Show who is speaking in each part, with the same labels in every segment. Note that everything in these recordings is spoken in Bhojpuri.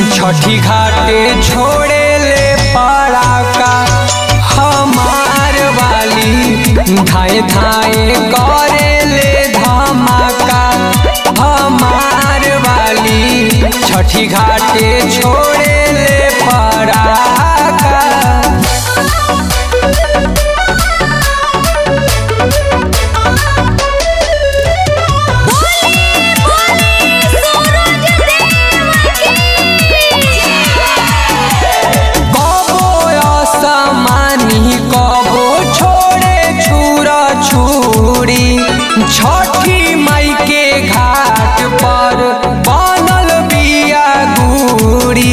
Speaker 1: छठी घाटे छोड़े ले पड़ाका हमार वाली धाए धाए करे ले धमाका हमार वाली छठी घाटे छोड़े ले पड़ाका कबो असमानी कबो छोड़े छुरा छुरी छठी माई के घाट पर बनल बिया गुड़ी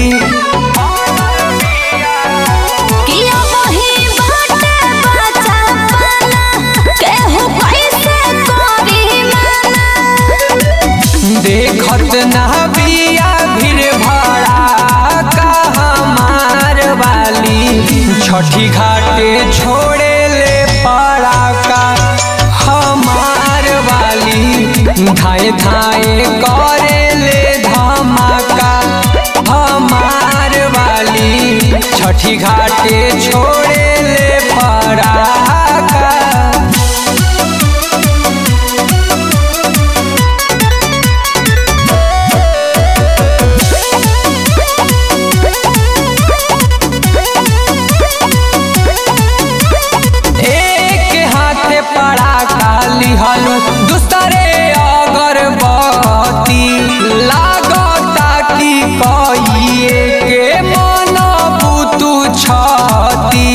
Speaker 2: किया वही बाटे बचा पाना केहू कैसे करी माना
Speaker 1: देखत ना बिया भीड़ भड़ा का हमार वाली छठी घाटे छोड़े ले पड़ाका हमार वाली धाए धाए करे ले धमाका हमार वाली छठी घाटे छोड़े ले पड़ाका एक हाथे पड़ाका लिहल दूसरे अगरबत्ती लागता कि कहिए के मन बुतु छती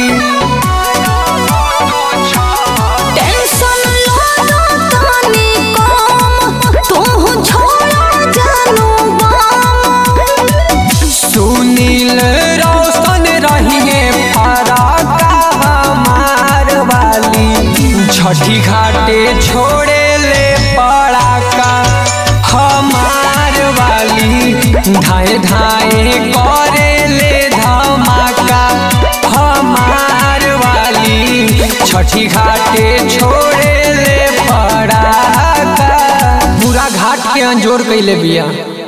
Speaker 2: टेंशन लो तनी कम तू छोड़ा जानू बम
Speaker 1: सुनील रोशन रहिए पड़ाका हमार वाली छठी घाटे छोड़े ले पड़ाका हमार वाली धाए धाए करे ले धमाका हमार वाली छठी घाटे छोड़े ले पड़ाका पूरा घाट के अंजोर कैले बिया